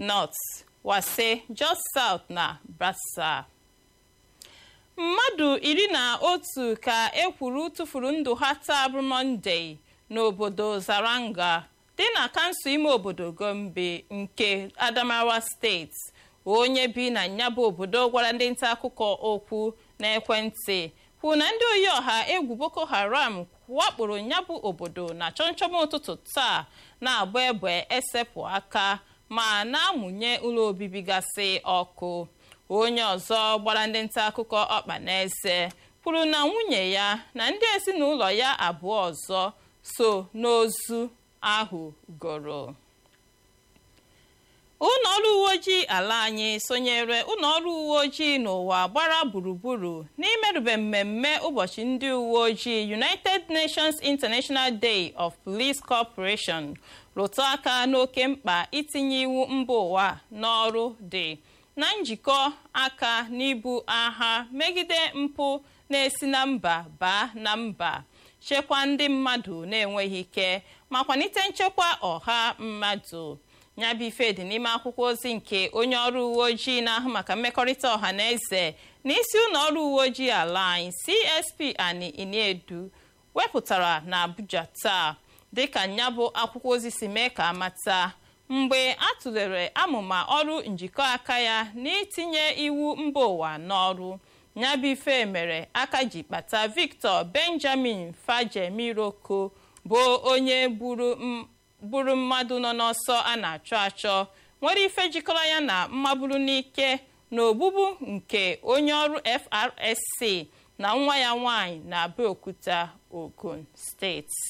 north wase jos south na brasa mmadụ iri na otu ka ekwuru tụfuru ndụ ha taa bụ mọnde n'obodo zaranga dị na kansụl ime obodo gombe nke adamawa steeti onye bi na nyabụ obodo gwara ndị nta akụkọ okwu n'ekwentị kwuru na ndị oyi ọha egwu boko haram wakporo nyabụ obodo na chọmchọm ụtụtụ taa na-agba egbe esepụ aka ma na-amụnye ụlọ obibi gasị ọkụ onye ọzọ gbara ndị nta akụkọ ọkpa n'eze kwuru na nwunye ya na ndị ezinụlọ ya abụọ ọzọ so n'ozu ahụ goro ụlọ ọrụ uwe ojii ala anyị sonyere ụlọ ọrụ uwe ojii n'ụwa gbara gburugburu n'imerube mmemme ụbọchị ndị uwe ojii united nations international day of police corporation rụtụ aka n'oke mkpa itinye iwu mba ụwa n'ọrụ dị na njikọ aka n'ibu agha megide mpụ na-esi na mba baa na mba chekwa ndị mmadụ na-enweghị ike ma kwalite nchekwa ọha mmadụ nyabụ ife dị n'ime akwụkwọ ozi nke onye ọrụ uwe ojii na-ahụ maka mmekọrịta ọha na eze na isi ụlọ ọrụ uwe ojii ala anyị csp ani iniedu wepụtara na abuja taa dịka nyabụ akwụkwọ ozi si mee ka amata mgbe a tụlere amụma ọrụ njikọ aka ya n'itinye iwu mba ụwa n'ọrụ nyabụ ife mere aka ji kpata victor benjamin fajemiroko bụ onye gburu mmadụ nọ n'ọsọ a na-achọ achọ nwere ife jikọrọ ya na mmaburu n'ike na ogbugbu nke onye ọrụ FRSC na nwa ya nwanyị na Abeokuta Ogun steeti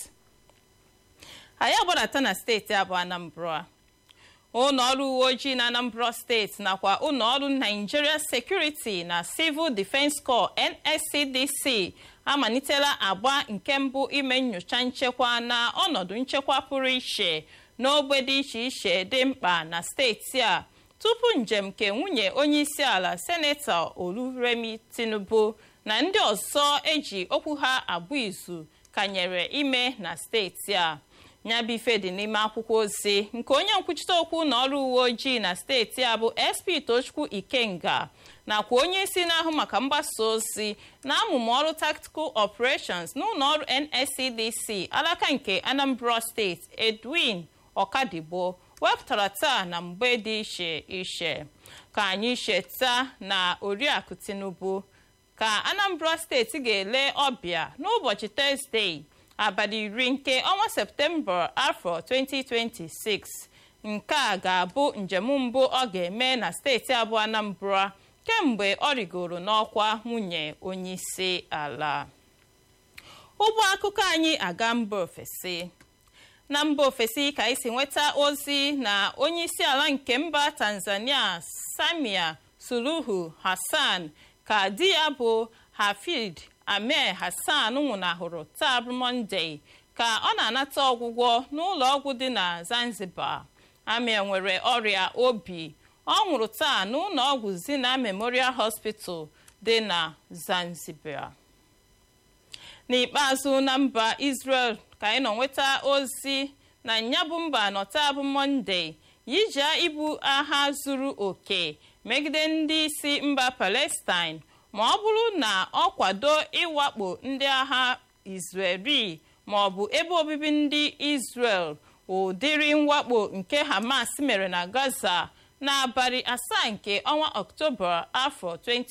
anyị agbadata na steeti abụọ Anambra ụlọ ọrụ uwe ojii na Anambra steeti nakwa ụlọ ọrụ Nigeria Security na Civil Defence Corps NSCDC amalitela agba nke mbụ ime nyocha nchekwa na ọnọdụ nchekwa pụrụ iche n'ogbe dị iche iche dị mkpa na steeti a tupu njem nke nwunye onyeisi ala senetọ oluremi tinubu na ndị ọzọ eji okwu ha abụ izu kanyere ime na steeti a nyabife dị n'ime akwụkwọ ozi nke onye nkwuchite okwu na ọrụ uwe ojii na steeti a bụ sp tochukwu ikenga nakwa onye isi na-ahụ maka mgbasa ozi na amụma ọrụ tactical operations n'ụlọ ọrụ nscdc alaka nke anambra steeti edwin ọkadigbo wepụtara taa na mgbe dị iche iche ka anyị cheta na oriakụ tinubu ka anambra steeti ga-ele ọbịa n'ụbọchị tọzdee abalị iri nke ọnwa septemba afọ 2026 nke a ga-abụ njem mbụ ọ ga-eme na steeti abụọ anambra kemgbe ọ rigoro n'ọkwa nwunye onyeisi ala ụgbọ akụkọ anyị aga mba ofesi na mba ofesi ka anyị si nweta ozi na onyeisi ala nke mba tanzania samia suluhu hassan ka di ya bụ hafid amir hassan nwụnahụrụ taa bụ mọnde ka ọ na-anata ọgwụgwọ n'ụlọ ọgwụ dị na zanzibar amir nwere ọrịa obi ọ nwụrụ taa n'ụlọ ọgwụ zina memorial hospital dị na zanzibar n'ikpeazụ na mba israel ka anyị nọ nweta ozi na nyabụ mba nọta bụ mọnde yijia ibu agha zuru oke megide ndị isi mba palestine ma ọ bụrụ na ọ kwado ịwakpo ndị agha israeli ma ọ bụ ebe obibi ndị israel ụdịrị mwakpo nke hamas mere na gaza n'abalị asaa nke ọnwa ọktoba afọ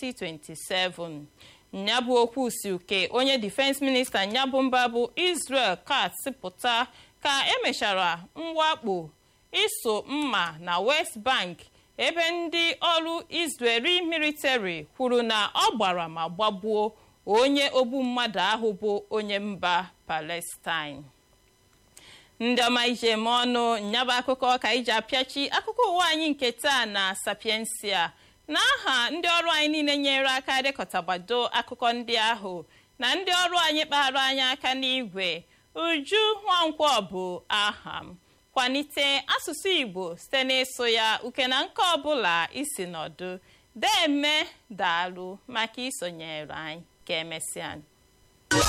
2027 nyabụ okwu si uke onye difense minista nyabụ mba bụ israel katz pụta ka emechara mwakpo iso mma na west bank ebe ndị ọrụ israeli military kwuru na ọ gbara ma gbagbuo onye ogbu mmadụ ahụ bụ onye mba palestine ndị ọma ije m ọnụ nyaba akụkọ ka iji apịachi akụkọ ụwa anyị nke taa na sapiensia n'aha ndị ọrụ anyị niile nyere aka dekọtagbado akụkọ ndị ahụ na ndị ọrụ anyị kpara anyị aka n'igwe uju nwankwọ bụ aha m kwalite asụsụ igbo site n'ịsụ ya uke na nke ọbụla isi nọdụ deme daalụ maka isonyere anyị ka emesịa